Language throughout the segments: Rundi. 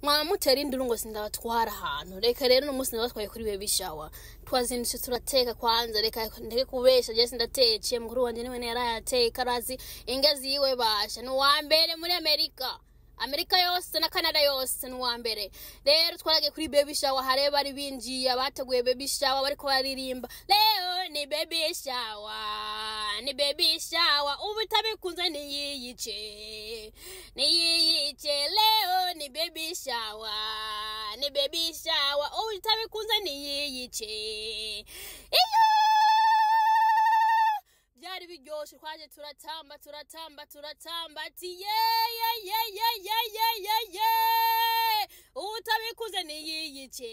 mwaba mutera induru ngo sindabatwara ahantu reka rero uno munsi ndabatwaye kuri baby shower twazindutse turateka kwanza reka ndeke kubesha je sindateciye mukuru wanje niwe yarayateka arazi inge ziwe basha ni uwa mbere muri amerika amerika yose na canada yose ni uwa mbere rero twaragiye kuri baby shower hareba bari binjiye abateguye baby shower bariko baririmba leo ni baby shower ni baby shower ubu itabikunze niyiyice niyiyice leo ni baby shower ni baby shower ubu itabikunze niyiyice iyo byari biryoshe twaje turatamba turatamba turatamba ati ye ye ye ye ye ye ye ye utabikuze niyiyice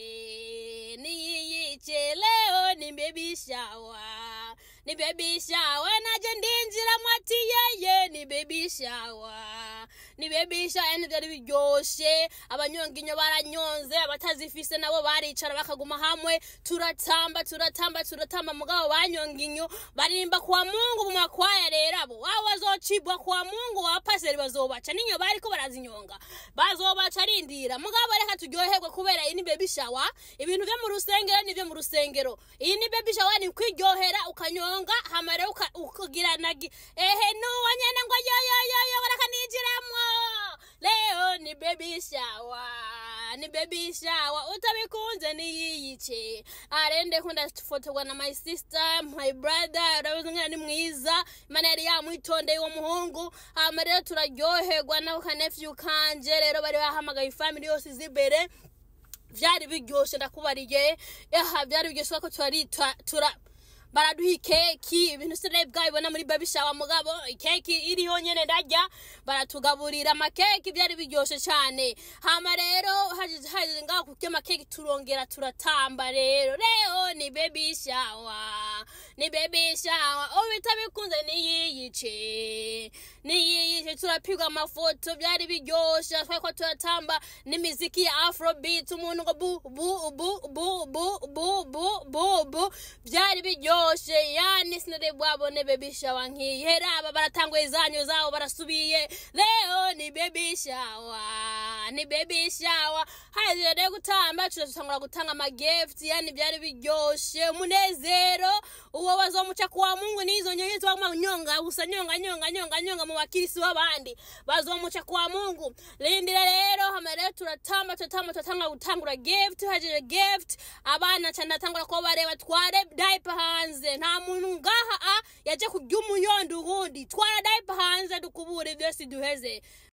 niyiyice leo ni baby shower ni baby shower naje ndinjiramo ati yeye ni baby shower ni baby shower ni byari biryoshe abanyonga inyo baranyonze abatazifise nabo baricara bakaguma hamwe turatamba turatamba turatamba mugabo banyonga inyo baririmba kwa mungu mu makwaya rero abo wabo bazocibwa kwa mungu wa paseri bazobaca n'inyo bariko barazinyonga bazobaca arindira mugabo reka turyoherwe kubera iyi ni baby shower ibintu vyo mu rusengero ni vyo mu rusengero iyi ni baby shower ni kwiryohera ukanyonga hama rero uka- ukagira nagi ehe nuwa nyene ngo yoyoyoyo baraka ninjiramwo leo ni baby shower ni baby shower utabikunze niyiyice arende kunda fotorwa na my sister my brother urabizi ngana ni mwiza imana yari yamwitondeye uwo muhungu hama rero turaryoherwa nako kanefyu kanje rero bari bahamagaye ifamili yose izi imbere vyari biryoshe ndakubariye aha vyari biryoshe ko turari tura- tura baraduha ikeki ibintu sinari bwabibona muri baby shower mugabo ikeki iriho nyene ndarya baratugaburira amakeki byari biryoshe cyane hama rero haje haje ngaho kurya amakeki turongera turatamba rero rero ni baby shower ni baby shower ubita bikunze niyiyice niyiyice turapigwa amafoto byari biryoshe twari ko turatamba n'imiziki ya afrobeat umuntu ngo bu bu bu bu bu bu bu bu bu byari biryoshe yani sinari bwabone baby shower nk'iyi hera aba baratanguye izanyu zabo barasubiye leo ni baby shower ni baby shower haje rero gutamba turatangura gutanga amagift yani byari biryoshe umunezero uwo bazomuca kuwa mungu n'izo nyonyi zibaguma nyonga gusa nyonga nyonga nyonga nyonga mu bakirisi b'abandi bazomuca kuwa mungu lindira rero hama rero turatamba turatamba turatanga gutangura gift hajije gift abana cyane natangura ko bareba tware diaper hanze nta muntu ngaha a yaje kurya umuyondo ubundi twara diaper hanze dukubure byose duheze